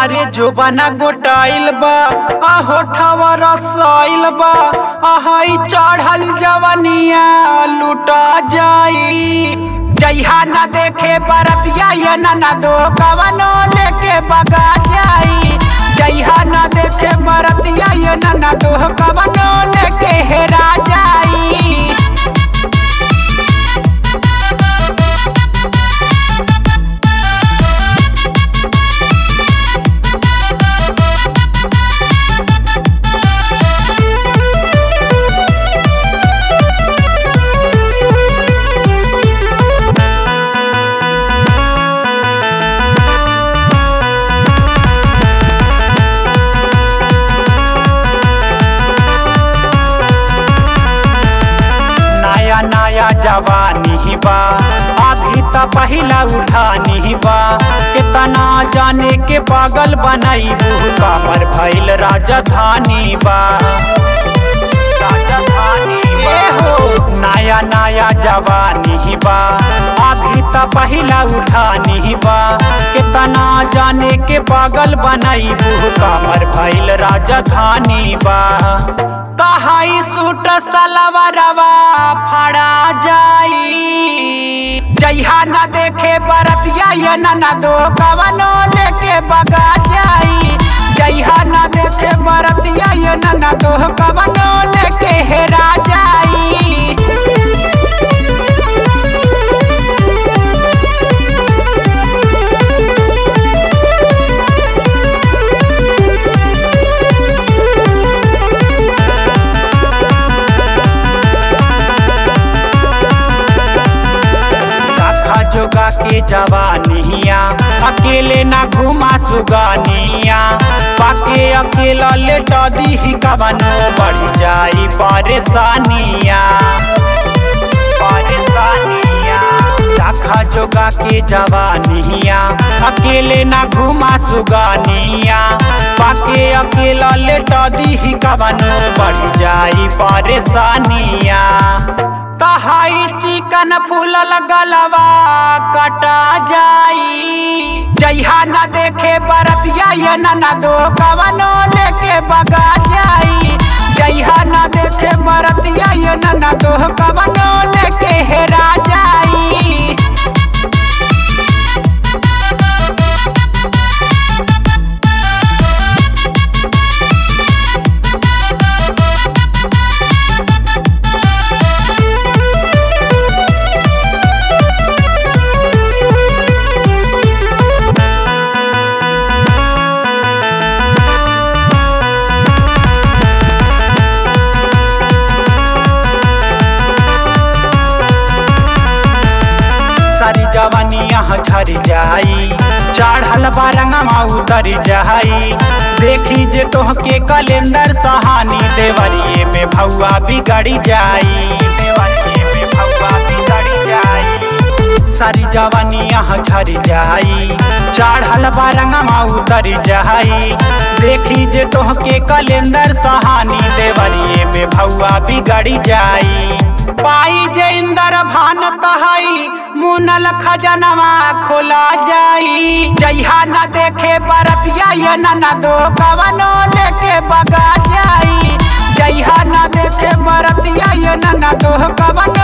अरे जोबाना गोटाइल बा आ होठवा रसाइल बा आहाई चढ़ल जवनिया लुटा जाई जइहा न देखे बरतिया ये न दो कवनो लेके बगा जाई जइहा न देखे बरतिया ये न दो कवनो लेके हेरा जाई नया नया जवानी बा अभी त पहिला उठानी बा कितना जाने के पागल बनाई कामर भइल राजधानी बा राजधानी बा नया नया जवानी बा अभी त पहिला उठानी बा कितना जाने के पागल बनाई कामर भइल राजधानी बा कहाई सूट सलवरवा फड़ा जाई जइहा न देखे बरतिया ये न दो कवनो लेके बगा जाई जइहा न देखे बरतिया ये न दो कवनो लेके हेरा जाई रखा जोगा के जवानिया अकेले ना घुमा सुगानिया पाके अकेला लेटा दी कवनो बढ़ जाई परेशानिया परेशानिया रखा जोगा के जवानिया अकेले ना घुमा सुगानिया पाके अकेला लेटा दी कवनो बढ़ जाई परेशानिया कहाई चिकन फूलल गलवा कटा जाई जइहा न देखे बरतिया ये न दो कवनो लेके बगा जाई जइहा न देखे बरतिया ये न दो कवनो लेके हेरा जाई सारी जवानिया झर जाई चढ़ल बारंगमा उतर जाई देखी जे तोहके कैलेंडर सहानी देवरिए में भौआ बिगड़ी जाई देवरिए में भौआ बिगड़ी जाई सारी जवानिया झर जाई चढ़ल बारंगमा उतर जाई देखी जे तोहके कैलेंडर सहानी देवरिए में भौआ बिगड़ी जाई पाई जे इंदर भान कहई मुनल खजनवा खोला जाई जइहा न देखे बरतिया ये न दो कवनो लेके बगा जाई जइहा न देखे बरतिया ये न दो कवनो